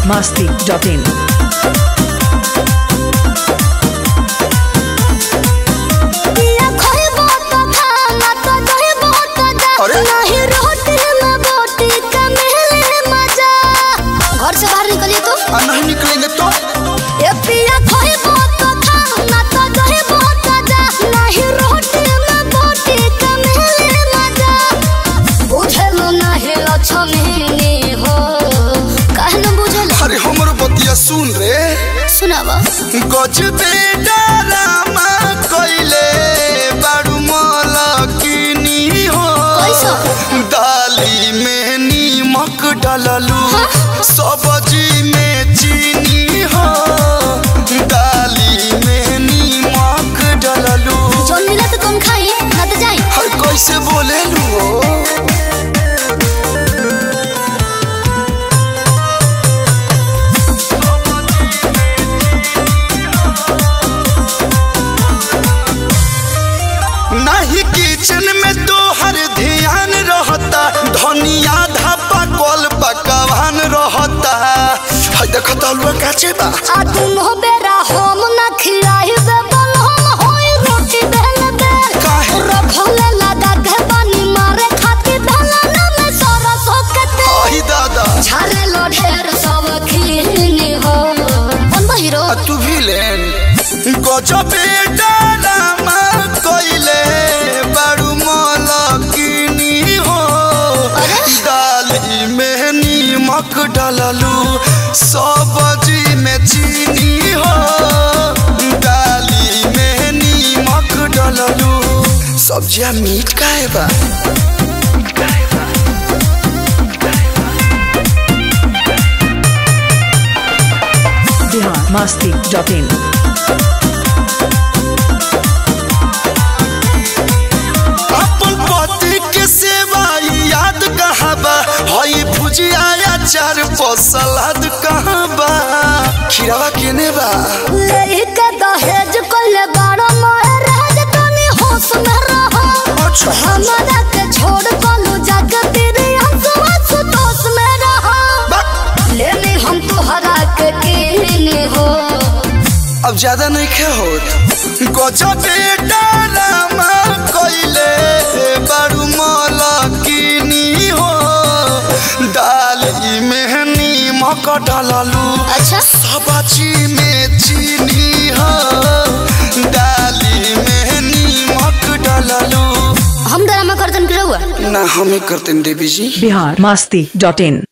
masti.in. पिया खइबो त खाना त दहिबो त जा अरे? नाही रोटी में बोटी का मिले मजा घर से बाहर निकलिए तो आ नहीं निकलेंगे तो ए पिया खइबो त खाना त दहिबो त जा नाही रोटी में बोटी का मिले मजा बुझलो नाही लक्ष्मी हो काहे न बुझल अरे हमरो बतिया सुन रे सुनावा गजबे डरामा कइले बारू मलकिनी हो कैसो? दाली में नीमक डाललू सब्जी में चीनी हो दाली में नीमक डाललू जोन मिला तो तुम खाई ना तो जाई हर कैसे बोलेलू हो नहीं किचन में तो हर ध्यान रहता धनिया धापा कल पकवान रहता है देखो तो अलुआ काचे बा आ तुम हो बेरा हम ना खिलाई बे बल हम होई रोटी बेल बेल काहे? रखले लगा के पानी मारे खाती भला ना में सारा सोकते आई दादा झारे लो ढेर सब खीनी हो कौन बा हीरो आ तू भी लेन गजबे डालामा कइले बारू मलकिनी हो अरे? दाली में नीमक डाललू सब्जी में चीनी हो दाली में नीमक डाललू सब्जिया मीठ काहे बा Bihar masti.in. अपन पति के सेवा याद कहाबा हई भुजिया अचार पर सलाद कहाबा खीरावा केने बा लेके दहेज कोले बारो मोहे राज तनी होश में रहो अच्छा। हमारा के छोड़ बोलू जग तेरे हंसवा सुतोष में रहो बा- लेने हम तुहरा के कीने हो अब ज्यादा नहीं खे होत गजबे डालामा कइले बारू मलकिनी हो दाली में नीमक डाललू अच्छा सब्जी में चीनी हो दाली में नीमक डाललू हम ड्रामा करतन के रहुआ ना हमें करते हैं देवी जी Bihar masti.in.